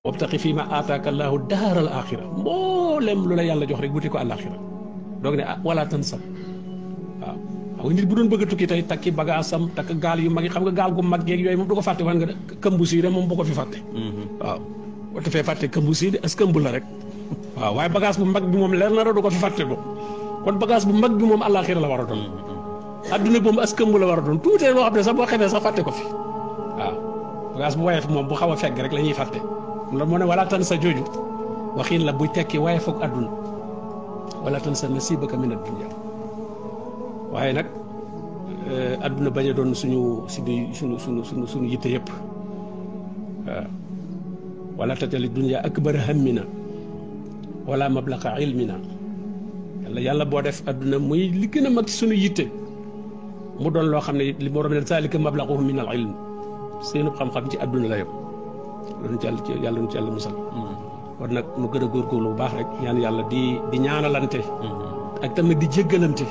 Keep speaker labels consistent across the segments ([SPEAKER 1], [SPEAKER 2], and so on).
[SPEAKER 1] wabtaqi fii ma aataaka allaahu daaral axira mboolem lu la yàlla jox rek wuti ko àllaaxira doog ne ah wala tan sam waaw xam nga nit bu doon bëgg a tukki tey takki bagaasam takk gaal yu mag yi xam nga gaal gu mag yeeg yooyu moom du ko fàtte wan nga këmbu sii de moom bu ko fi fàtte waaw boo defee fàtte këmbu sii de as këmbu la rek waaw waaye bagage bu mag bi moom leer na du ko fi fàtte ko kon bagage bu mag bi moom àllaaxira la war a doon adduna bi moom as këmbu la war a doon tuutee loo xam ne sax boo xefee sax fàtte ko fi waaw bagage bu woyof moom bu xaw a fegg rek la ñuy fàtte loolu moo ne wala tan sa jooju waxiin la buy tekki waaye foog àdduna wala tan sa nasibaka min ad-dunya waaye nag àdduna bañ a doon suñu suñu suñu suñu suñu suñu yitte yëpp waaw wala tatali dunya akbara hammina wala mablaqa ilmina yàlla yàlla boo def àdduna muy li gën a mag ci suñu yitte mu doon loo xam ne li borom ne zalika mablaquhum min al ilm seenu xam-xam ci àdduna la yëpp loolu ci yàlla ci yàlla nu ci yàlla musal kon nag nu gën a góorgóorlu bu baax rek ñaan yàlla di di ñaanalante ak tamit di jéggalante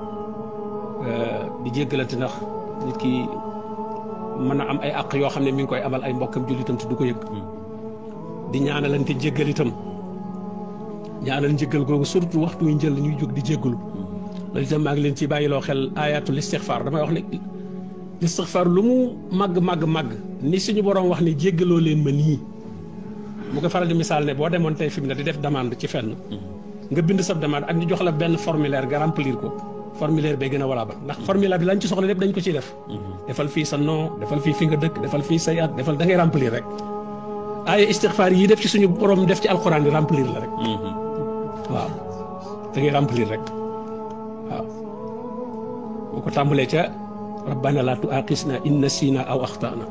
[SPEAKER 1] di jéggalante ndax nit ki mën a am ay àq yoo xam ne mi ngi koy amal ay mbokkam jullitam te du ko yëg di ñaanalante jéggal itam ñaanal njéggal googu surtout waxtu yu njël ñuy jóg di jéggalu loolu itam maa ngi leen ci bàyyiloo xel ayatul istixfaar damay wax ne istixfaar lu mu màgg màgg màgg ni suñu borom wax ne jéggaloo leen ma nii mu ko faral di misaal ne boo demoon tey fi mu ne di def demande ci fenn nga bind sa demande ak ñu jox la benn formulaire nga remplir ko formulaire bay gën a valable ndax formulaire bi lañ ci soxla lépp dañ ko ciy def defal fii sa nom defal fii fi nga dëkk defal fii say at defal da ngay remplir rek aaya istixfaar yi def ci suñu borom def ci alxuraan bi remplir la rek waaw da ngay remplir rek waaw bu ko tàmbalee ca rabbana la tuaqisna in nasina aw axtana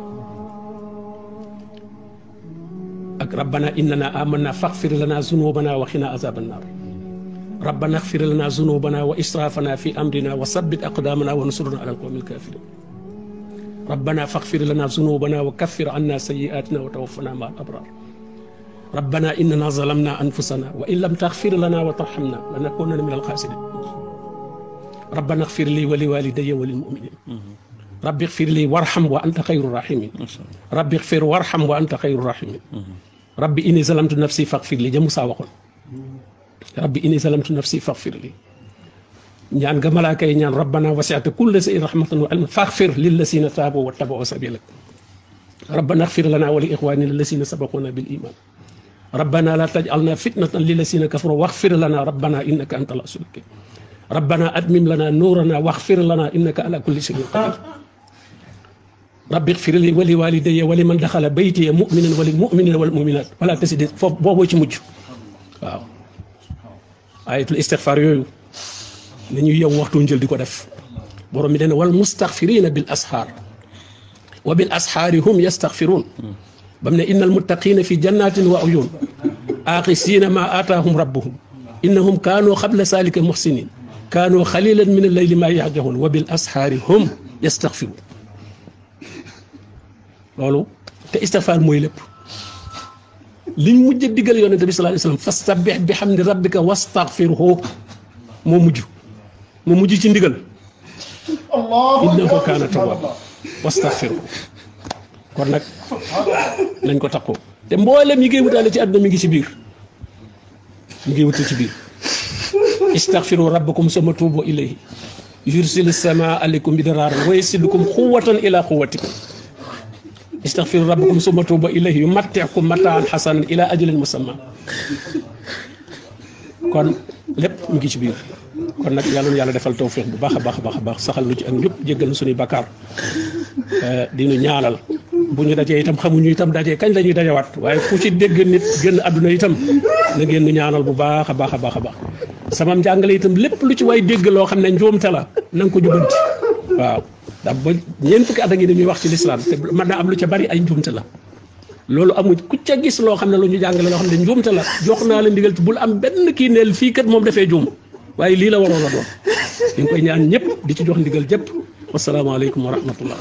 [SPEAKER 1] ak rabbana innana amanna faxfir lana zunubana wa xina azaban naar rabbana xfir lana zunubana wa israfana fi amrina wa sabbit aqdamana wa nsurna ala alqawmi alkafirin rabbana faxfir lana zunubana wa kaffir anna sayiatina wa tawaffana ma al abrar rabbana innana zalamna anfusana wa in lam taxfir lana wa tarhamna lanakunanna min alxaasirin rabbana xfir li wa li walidayya wa lil muminin rabbi xfir li warxam wa anta xayru rahimin rabbi xfir warxam wa anta xayru rahimin rabbi inni zalamtu nafsi faxfir li ja Musaa waxoon rabbi inni zalamtu nafsi faxfir li ñaan ga malaaka yi ñaan rabbana wasi'ta kulla shay'in rahmatan wa ilman faxfir lillazina taabu wa tabau sabilak rabbana xfir lana wa li ixwanina allazina sabaquna bil iman rabbana la tajalna fitnatan lillazina kafaru waxfir lana rabbana innaka anta al azizul hakim rabbana admim lana nuurana waxfir lana innaka ala kulli shay'in qadir rabbi xfir li wali walidayya wali man daxala baytiya muminan walil muminina wal muminat wala tasidi foofu booboo ci mujj waaw ayatul istixfaar yooyu la ñuy yow waxtu njël di ko def borom mi dana wal mustaxfirina bil asxaar wa bil asxaari hum yastaxfiruun bam ne inna almuttaqina fi jannatin wa uyun aaxisiina ma aataahum rabbuhum innahum kaanoo xabla salika muxsinin kaanoo xalilan min alleyli ma yahjahuun wa bil asxaari hum yastaxfiruun loolu te istixfaar mooy lépp liñ mujj diggal yonente bi sallallahu alayhi wasallam fastabbih bi hamdi rabbika wastaghfirhu moo mujj moo mujj ci ndigal innahu kaana tawwaaba wastaghfirhu kon nag nañ ko takkoo te mboolem yi ngay wutaale ci àdduna mi ngi ci biir mi ngi wutale ci biir istaghfiru rabbakum summa tuubu ilayhi yursil samaa alaykum midraaran wa yazidkum quwwatan ila quwwatikum istaghfiru rabbakum summa tuubu ilayhi yumatti'kum mataan hasanan ila ajalin musamma kon lépp mu ngi ci biir kon nag yàlla na yàlla defal tawfiq bu baax a baax a baax a baax saxal lu ci ak ñëpp jéggal na suñuy bakkaar di ñu ñaanal bu ñu dajee itam xamuñu itam dajee kañ la ñuy dajawaat waaye ku ci dégg nit génn àdduna itam na ngeen ñu ñaanal bu baax a baax a baax a baax sama njàngale itam lépp lu ci waay dégg loo xam ne njuumte la na nga ko jubanti waaw ndax ba ñeent fukki at a ngi ni ñuy wax ci lislaam te mën naa am lu ca bari ay njuumte la loolu amuñ ku ca gis loo xam ne lu ñu jàngale loo xam ne njuumte la jox naa la ndigal bul am benn kii neel fii kat moom dafee juum waaye lii la waroon a doon ñu ngi koy ñaan ñëpp di ci jox ndigal jëpp wasalaamaaleykum wa rahmatullah